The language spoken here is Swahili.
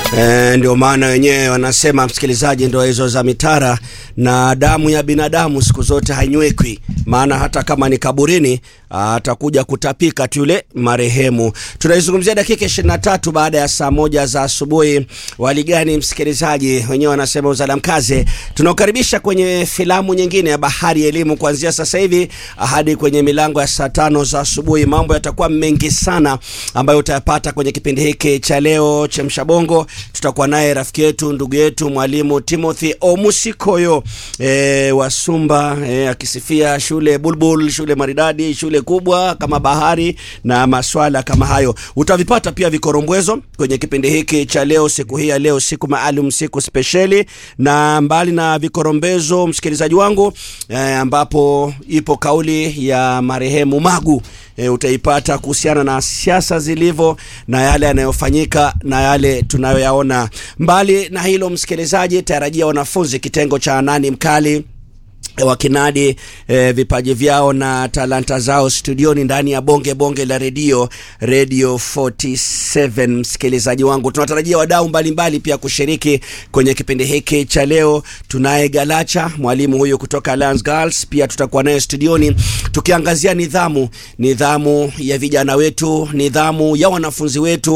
E, ndio maana wenyewe wanasema msikilizaji, ndio hizo za mitara na damu ya binadamu siku zote hainywekwi, maana hata kama ni kaburini atakuja kutapika tu yule marehemu. Tunaizungumzia dakika 23 baada ya saa moja za asubuhi. Waligani msikilizaji, wenyewe wanasema uzalamkaze. Tunaokaribisha kwenye filamu nyingine ya Bahari ya Elimu kuanzia sasa hivi hadi kwenye milango ya saa tano za asubuhi. Mambo yatakuwa mengi sana ambayo utayapata kwenye kipindi hiki cha leo Chemsha Bongo. Tutakuwa naye rafiki yetu ndugu yetu mwalimu Timothy Omusikoyo e, wa Sumba e, akisifia shule Bulbul, shule maridadi, shule kubwa kama bahari na maswala kama hayo. Utavipata pia vikorombwezo kwenye kipindi hiki cha leo, siku hii ya leo, siku maalum, siku spesheli. Na mbali na vikorombezo, msikilizaji wangu e, ambapo ipo kauli ya marehemu Magu e, utaipata kuhusiana na siasa zilivyo na yale yanayofanyika na yale tunayoyaona. Mbali na hilo, msikilizaji, tarajia wanafunzi kitengo cha nani mkali wakinadi eh, vipaji vyao na talanta zao studioni ndani ya bonge bonge la redio Radio 47. Msikilizaji wangu, tunatarajia wadau mbalimbali pia kushiriki kwenye kipindi hiki cha leo. Tunaye Galacha, mwalimu huyu kutoka Alliance Girls, pia tutakuwa naye studioni tukiangazia nidhamu, nidhamu ya vijana wetu, nidhamu ya wanafunzi wetu